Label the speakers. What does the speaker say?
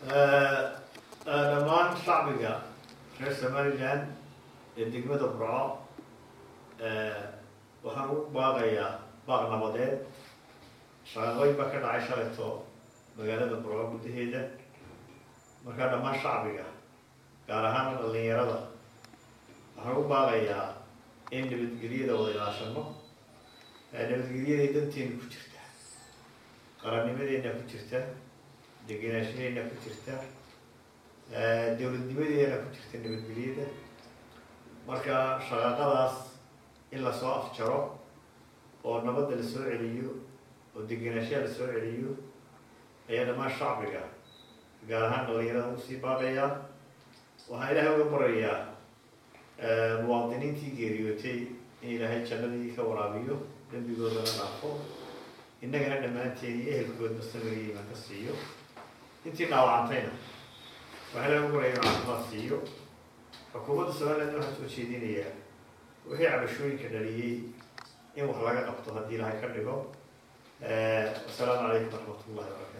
Speaker 1: dhammaan shacbiga reer somaliland ee degmada burco waxaan ugu baaqayaa baaq nabadeed shaqaqooyin baa ka dhacay shalayto magaalada burco gudaheeda markaa dhammaan shacbiga gaar ahaan dhalinyarada waxaan ugu baaqayaa in nabadgelyada wada ilaashano nabadgelyaday danteena ku jirta qarannimadeena ku jirta degenaanshadeena ku jirta dowladnimadeena ku jirta nabadgelyada marka shaqaaqadaas in lasoo afjaro oo nabadda lasoo celiyo oo degenaanshaha lasoo celiyo ayaa dhammaan shacbiga gaar ahaan dhalinyarada usii baaqayaa waxaan ilaahay uga barayaa muwaadiniintii geeriyootay in ilaahay jannadii ka waraabiyo dembigoodana dhaafo innagana dhammaanteen iyo ehelkoodna samiriya iman ka siiyo intii dhaawacantayna waxaa ilaahay uga baraya inu caafimaad siiyo xukuumadda somaliland waxaa soo jeedinayaa wixii cabashooyinka dhaliyey in wax laga qabto haddii ilaahay ka dhigo wasalaamu calaykum waraxmat ullahi wabarakatu